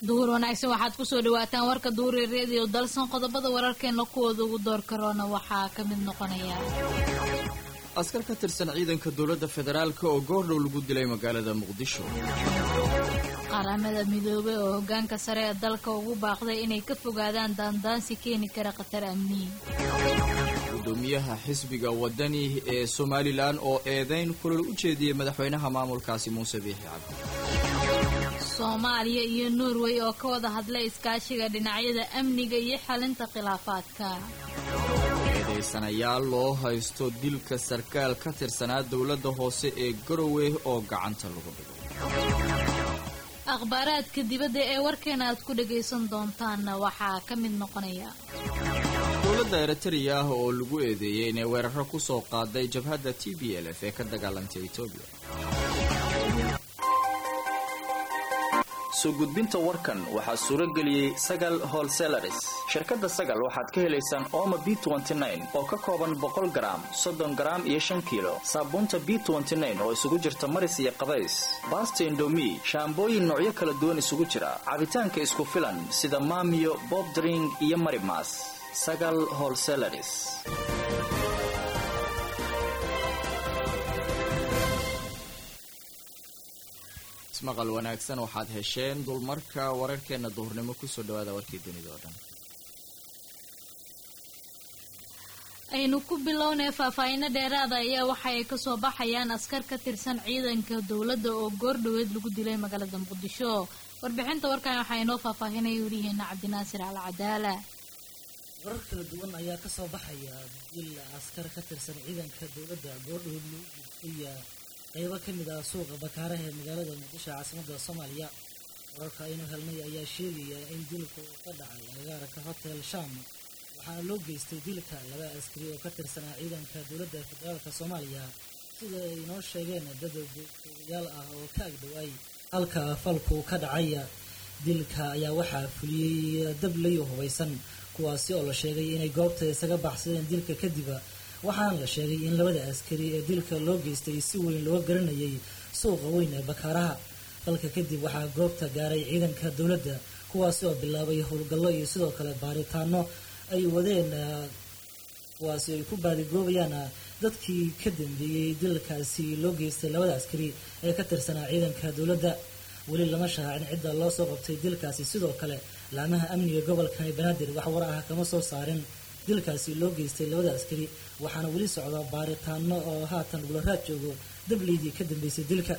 duhur wanaagsan waxaad kusoo dhawaataan warka duuri reediyo dalsan qodobada wararkeena kuwooda ugu door karoona waxaa ka mid noqonaya askar ka tirsan ciidanka dowladda federaalk oo goordhow lagu dilay magaalada muqdisho qaramada midoobay oo hogaanka sare ee dalka ugu baaqday inay ka fogaadaan daandaansi keeni kara khatar amni gudoomiyaha xisbiga wadani ee somalilan oo eedayn kulal u jeediyey madaxweynaha maamulkaasi muuse biixi cabdi soomaaliya iyo norway oo ka wada hadlay iskaashiga dhinacyada amniga iyo xalinta khilaafaadka eedaysanayaal loo haysto dilka sarkaal ka tirsanaa dowladda hoose ee garowe oo gacanta lagu dhigay akhbaaraadka dibadda ee warkeena aad ku dhagaysan doontaanna waxaa ka mid noqonaya dowladda eritrea ah oo lagu eedeeyey inay weeraro ku soo qaaday jabhadda t b l f ee ka dagaalantay etoobiya soo gudbinta warkan waxaa suuro geliyey sagal holselaris shirkadda sagal waxaad ka helaysaan ooma b oo ka kooban boqol garaam soddon garaam iyo shan kiilo saabuunta b oo isugu jirta maris iyo qabays baasta indomi shaambooyin noocyo kala duwan isugu jira cabitaanka isku filan sida maamiyo bobdring iyo marimas sagal holselaris ismaqal wanaagsan waxaad hesheen dulmarka wararkeena duhurnimo kusoo dhawaada warkii dunida oo dhan aynu ku bilownay faahfaahiino dheeraada ayaa waxa ay kasoo baxayaan askar ka tirsan ciidanka dowladda oo goordhoweed lagu dilay magaalada muqdisho warbixinta warkan waxaa inoo faahfaahinaya welihiina cabdinaasir al cadaala warar kala duwan ayaa kasoo baxaya dil askar ka tirsan ciidanka dowladda goordhoweed lagu dilay qaybo ka mid ah suuqa bakaaraha ee magaalada muqdisho caasimada soomaaliya wararka aynu helnay ayaa sheegaya in dilka uu ka dhacay agagaarka hotel sham waxaana loo geystay dilka laba askari oo ka tirsanaa ciidanka dowladda federaalk soomaaliya sida ay inoo sheegeen dad googyaal ah oo ka agdhowaay halka falku ka dhacaya dilka ayaa waxaa fuliyey dablayo hubaysan kuwaasi oo la sheegay inay goobta isaga baxsadeen dilka kadib waxaana la sheegay in labada askari ee dilka loo geystay si weyn looga garanayay suuqa weyn ee bakaaraha dalka kadib waxaa goobta gaaray ciidanka dowladda kuwaasi oo bilaabay howlgallo iyo sidoo kale baaritaano ay wadeen kuwaasi ay ku baadigoobayaan dadkii ka dambeeyey dilkaasi loo geystay labada askari ee ka tirsanaa ciidanka dowladda weli lama shahaacin cidda loo soo qabtay dilkaasi sidoo kale laamaha amniga gobolkani banaadir wax war ah kama soo saarin dilkaasi loo geystay labada askari waxaana weli socda baaritaano oo haatan gularaad joogo dableydii ka dambeysay dilka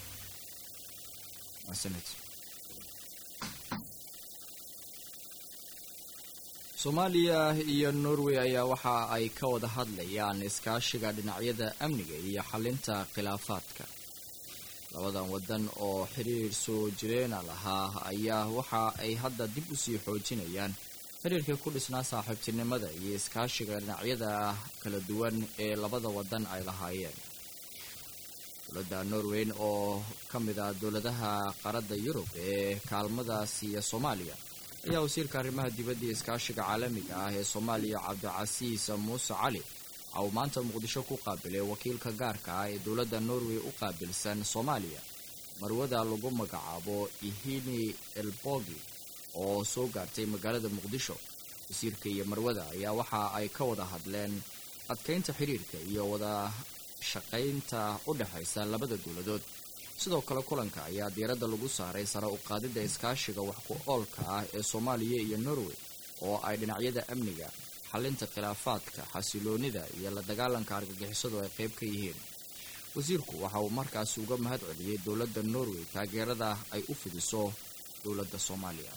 soomaaliya iyo norway ayaa waxa ay ka wada hadlayaan iskaashiga dhinacyada amniga iyo xalinta khilaafaadka labadan wadan oo xiriir soo jireena lahaa ayaa waxa ay hadda dib usii xoojinayaan xiriirka ku dhisnaa saaxiibtinimada iyo iskaashiga dhinacyada kala duwan ee labada wadan ay lahaayeen dowladda norweyn oo ka mid ah dowladaha qaarada yurub ee kaalmadaasi iyo soomaaliya ayaa wasiirka arrimaha dibadda iyo iskaashiga caalamiga ah ee soomaaliya cabdicasiis muuse cali waxa uu maanta muqdisho ku qaabilay wakiilka gaarka ah ee dowladda norway u qaabilsan soomaaliya marwada lagu magacaabo ihini elbogi oo soo gaartay magaalada muqdisho wasiirka iyo marwada ayaa waxa ay ka wada hadleen adkaynta xiriirka iyo wada shaqaynta u dhexaysa labada dowladood sidoo kale kulanka ayaa diiradda lagu saaray sare u qaadidda iskaashiga wax ku oolka ah ee soomaaliya iyo norway oo ay dhinacyada amniga xalinta khilaafaadka xasiloonida iyo la dagaalanka argagixisadu ay qayb ka yihiin wasiirku waxa uu markaasi uga mahad celiyey dowladda norway taageerada ay u fidiso dowladda soomaaliya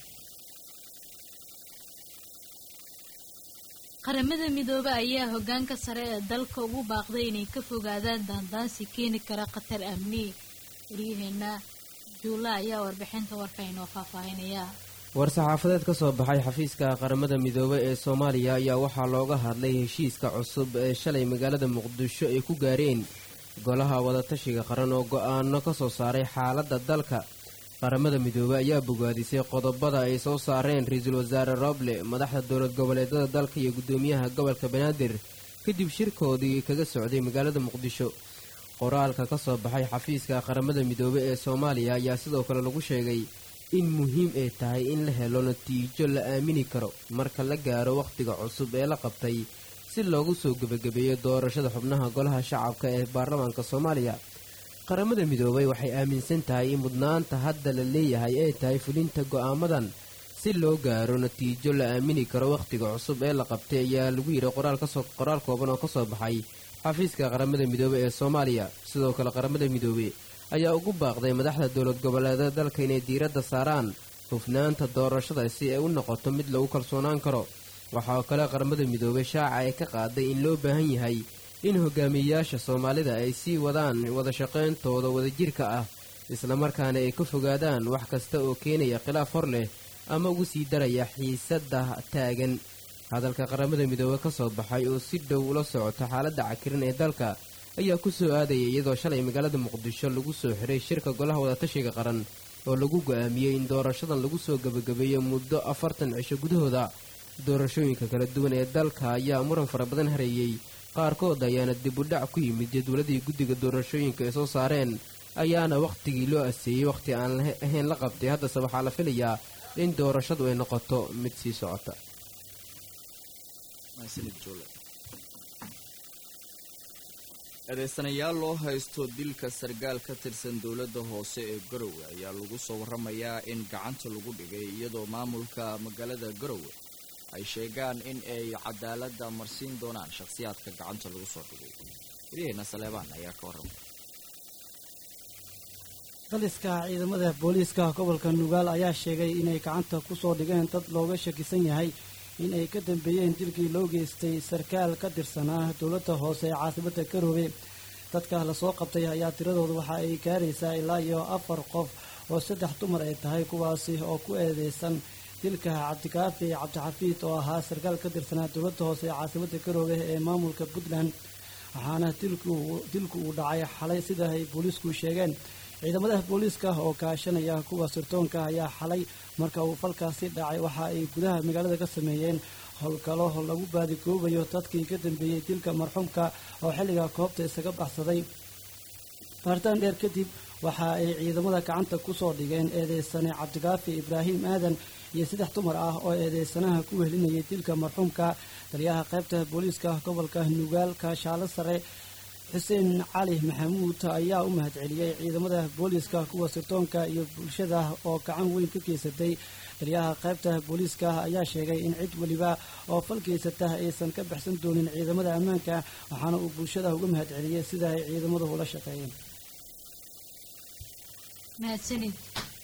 qaramada midoobe ayaa hogaanka sare ee dalka ugu baaqday inay ka fogaadaan daandaansi keeni kara khatar amni waryaheena juula ayaa warbixinta warka inoo faahfaahinaya war-saxaafadeed ka soo baxay xafiiska qaramada midoobe ee soomaaliya ayaa waxaa looga hadlay heshiiska cusub ee shalay magaalada muqdisho ay ku gaareen golaha wadatashiga qaran oo go-aano ka soo saaray xaaladda dalka qaramada midoobey ayaa bogaadisay qodobada ay soo saareen ra-iisul wasaare roble madaxda dowlad goboleedyada dalka iyo guddoomiyaha gobolka banaadir kadib shirkoodii kaga socday magaalada muqdisho qoraalka ka soo baxay xafiiska qaramada midoobey ee soomaaliya ayaa sidoo kale lagu sheegay in muhiim ay tahay in la helo natiijo la aamini karo marka la gaaro wakhtiga cusub ee la qabtay si loogu soo gebagabeeyo doorashada xubnaha golaha shacabka ee baarlamaanka soomaaliya qaramada midoobay waxay aaminsan tahay in mudnaanta hadda la leeyahay ay tahay fulinta go'aamadan si loo gaaro natiijo la aamini karo wakhtiga cusub ee la qabtay ayaa lagu yidhi qoraal kooban oo ka soo baxay xafiiska qaramada midoobey ee soomaaliya sidoo kale qaramada midoobey ayaa ugu baaqday madaxda dowlad goboleedada dalka inay diiradda saaraan hufnaanta doorashada si ay u noqoto mid lagu kalsoonaan karo waxaa kale qaramada midoobey shaaca ay ka qaaday in loo baahan yahay in hogaamiyeyaasha soomaalida ay sii wadaan wada shaqayntooda wadajirka ah islamarkaana ay ka fogaadaan wax kasta oo keenaya khilaaf hor leh ama ugu sii daraya xiisadda taagan hadalka qaramada midoobe ka soo baxay oo si dhow ula socota xaaladda cakirin ee dalka ayaa ku soo aadaya iyadoo shalay magaalada muqdisho lagu soo xiray shirka golaha wadatashiga qaran oo lagu go'aamiyey in doorashadan lagu soo gebagabeeyo muddo afartan cisho gudahooda doorashooyinka kala duwan ee dalka ayaa muran fara badan hareeyey qaarkood ayaana dib u dhac ku yimid jadwaladii guddiga doorashooyinka ay soo saareen ayaana wakhtigii loo aseeyey wakhti aan ahayn la qabtay haddase waxaa la filayaa in doorashadu ay noqoto mid sii socota eedeysanayaal loo haysto dilka sargaal ka tirsan dowladda hoose ee garowe ayaa lagu soo warramayaa in gacanta lagu dhigay iyadoo maamulka magaalada garowe ay sheegaan in ay cadaaladda marsiin doonaan shakhsiyaadka gacanta lagu soo dhigay waryaheena saleebaan ayaa ka warramay daliska ciidamada booliiska gobolka nugaal ayaa sheegay inay gacanta ku soo dhigeen dad looga shakisan yahay in ay ka dambeeyeen dilkii loo geystay sarkaal ka tirsanaa dowladda hoose ee caasimada garoobe dadka lasoo qabtay ayaa tiradooda waxa ay gaaraysaa ilaa iyo afar qof oo saddex dumar ay tahay kuwaasi oo ku eedeysan dilka cabdikaafi cabdixafiid oo ahaa sarkaal ka tirsanaa dowladda hoose ee caasimada garoobe ee maamulka puntland waxaana dilku uu dhacay xalay sida ay booliisku sheegeen ciidamada booliiska oo kaashanaya kuwa sirtoonka ayaa xalay marka uu falkaasi dhacay waxa ay gudaha magaalada ka sameeyeen howlgalo lagu baadigoobayo dadkii ka dambeeyey dilka marxuumka oo xilliga koobta isaga baxsaday baaritaan dheer kadib waxa ay ciidamada gacanta ku soo dhigeen eedeysane cabdikaafi ibraahim aadan iyo saddex dumar ah oo eedeysanaha ku wehelinayay dilka marxuumka taliyaha qaybta booliiska gobolka nugaal kaashaalo sare xuseen cali maxamuud ayaa u mahadceliyey ciidamada booliiska kuwa sirtoonka iyo bulshada oo gacan weyn ka geysatay taliyaha qaybta booliiska ayaa sheegay in cid weliba oo fal geysata aysan ka baxsan doonin ciidamada ammaanka waxaana uu bulshada uga mahadceliyey sida ay ciidamadu ula shaqeeyeen mahadsanid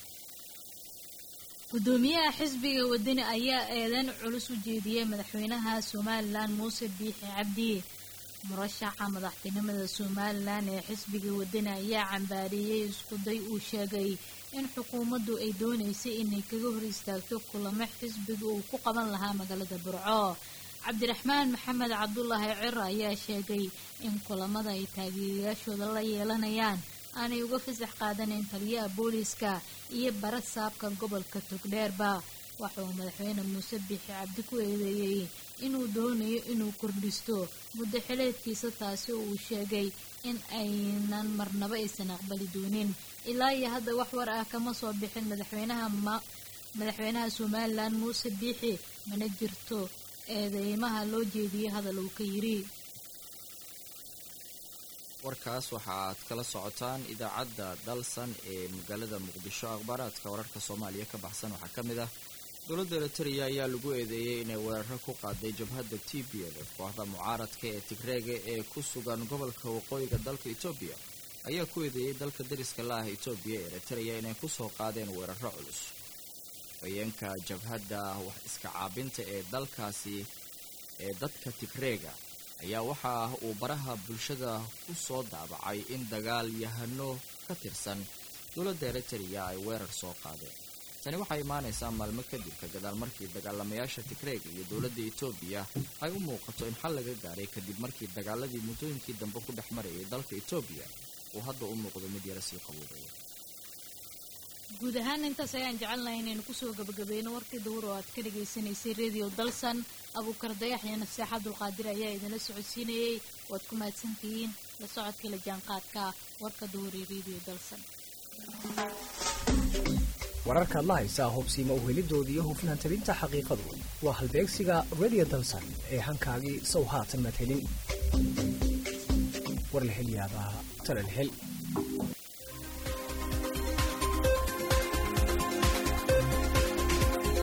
gudoomiyaha xisbiga wadani ayaa eedan culus u jeediyey madaxweynaha somalilan muuse biixi cabdi murashaxa madaxtinimada somalilan ee xisbiga wadani ayaa cambaariyey iskuday uu sheegay in xukuumaddu ay doonaysay inay kaga hor istaagto kulamo xisbiga uu ku qaban lahaa magaalada burco cabdiraxmaan maxamed cabdulaahi ciro ayaa sheegay in kulamada ay taageerayaashooda la yeelanayaan aanay uga fasax qaadaneyn taliyaha booliiska iyo bara saabka gobolka togdheerba waxauu madaxweyne muuse biixi cabdi ku eedeeyey inuu doonayo inuu kordhisto muddo xileedkiisa taasi oo uu sheegay in aynan marnaba aysan aqbali doonin ilaa iyo hadda wax war ah kama soo bixin madaxweynaha madaxweynaha somalilan muuse biixi mana jirto eedeymaha loo jeediyey hadal uu ka yidhi warkaas waxa aad kala socotaan idaacadda dalsan ee magaalada muqdisho akhbaaraadka wararka soomaaliya ka baxsan waxaa ka mid ah dowladda eritrea ayaa lagu eedeeyey inay weeraro ku qaaday jabhadda t b l kooxda mucaaradka ee tigreega ee ku sugan gobolka waqooyiga dalka etoobiya ayaa ku eedeeyey dalka dariska la ah etoobiya ee eritrea inay kusoo qaadeen weeraro culus haweenka jabhadda wax iska caabinta ee dalkaasi ee dadka tigreega ayaa waxa uu baraha bulshada ku soo daabacay in dagaal yahano ka tirsan dowladda eritrea ay weerar soo qaadeen tani waxay imaanaysaa maalmo kadib ka gadaal markii dagaalamayaasha tigreega iyo dowladda etoobiya ay u muuqato in xal laga gaaray kadib markii dagaaladii muddooyinkii dambe ku dhex marayay dalka etoobiya uu hadda u muuqdo mid yara sii qaboobaya guud ahaan intaas ayaan jecelnahay inaynu kusoo gabagabeyno warkii dawur oo aad ka dhagaysanaysay radio dalsan abuukar dayax iyo nafseex abdulqaadir ayaa idinla socodsiinayey waad ku mahadsantihiin la socodkii la jaanqaadka warka dawur ee radio dalsan wararkaad la haysaa hubsiima uhelidoodii iyo hufnaan tabinta xaqiiqadu waa halbeegsiga radio dalsan ee hankaagii sow haatan maad helin war la hel yaabaa tala la hel